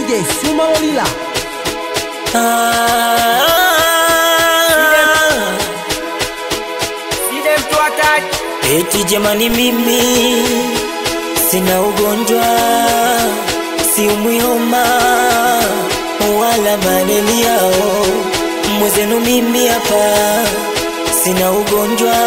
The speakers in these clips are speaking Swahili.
DJ Suma Olila. Eti jamani, mimi sina ugonjwa, siumwi homa wala malaria. Mwezenu mimi hapa sina ugonjwa,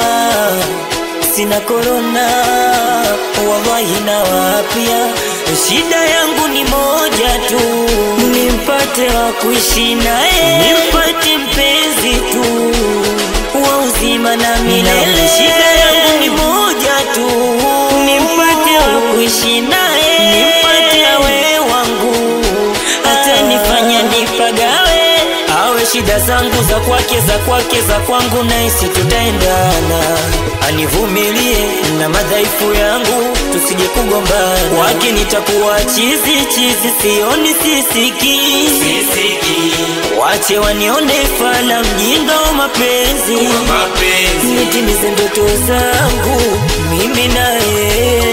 sina korona, wallahi na wapya. Shida yangu ni moja tu, nimpate wa kuishi naye, nimpate mpenzi tu wa uzima na milele. Shida yangu ni moja tu, nimpate wa kuishi naye, nimpate awe wangu, hata nifanya nipagawe, awe shida zangu za kwake, za kwake, za kwangu, naisi tutaendana, anivumilie na madhaifu yangu, tusije kugombana. Kwake nitakuwa chizi chizi, sioni sisiki, sisiki. Wache wanione fala mjinga wa mapenzi, nitimize ndoto zangu mimi naye,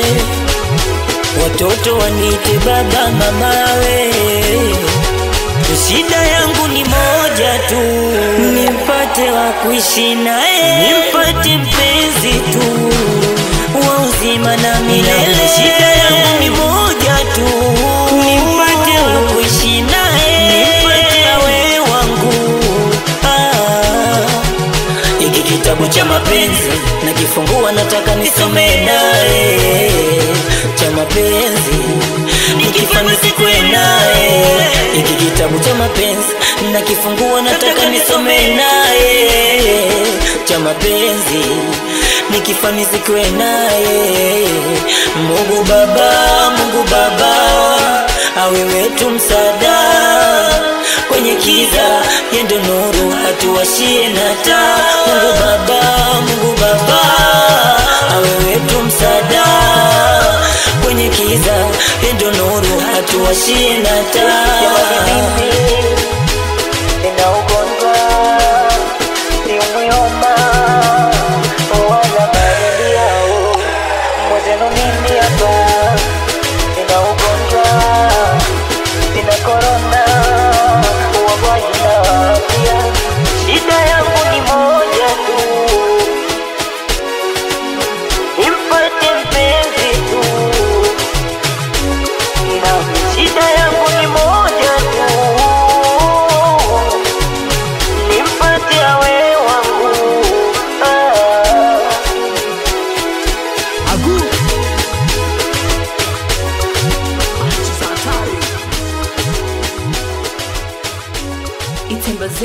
watoto wanite baba mamawe. Shida yangu ni moja tu, nimpate wa kuishi naye, nimpate mpenzi tu wa uzima na milele. Shida yangu ni moja tu, nimpate wa kuishi naye, nimpate awe wangu. Ah. Hiki kitabu cha mapenzi nakifungua, nataka nisome naye cha mapenzi nikifanya sikwe naye. Hiki kitabu cha mapenzi nakifungua, nataka nisome naye cha mapenzi nikifanya sikwe naye. Mungu Baba, Mungu Baba, awe wetu msaada kwenye kiza, yendo nuru hatuwashie na taa. Mungu Baba, Mungu Baba, awe wetu msaada kwenye kiza, yendo nuru hatuwashie na taa. Nina ugonjwa siumwi homa wala malaria, mwezenu mimi hapa nina ugonjwa sina korona wagonjwa na afya. Shida yangu ni moja tu, nimpate mpenzi tu, na shida yangu ni moja tu, nimpate awe wangu ah. Agu. Itembaze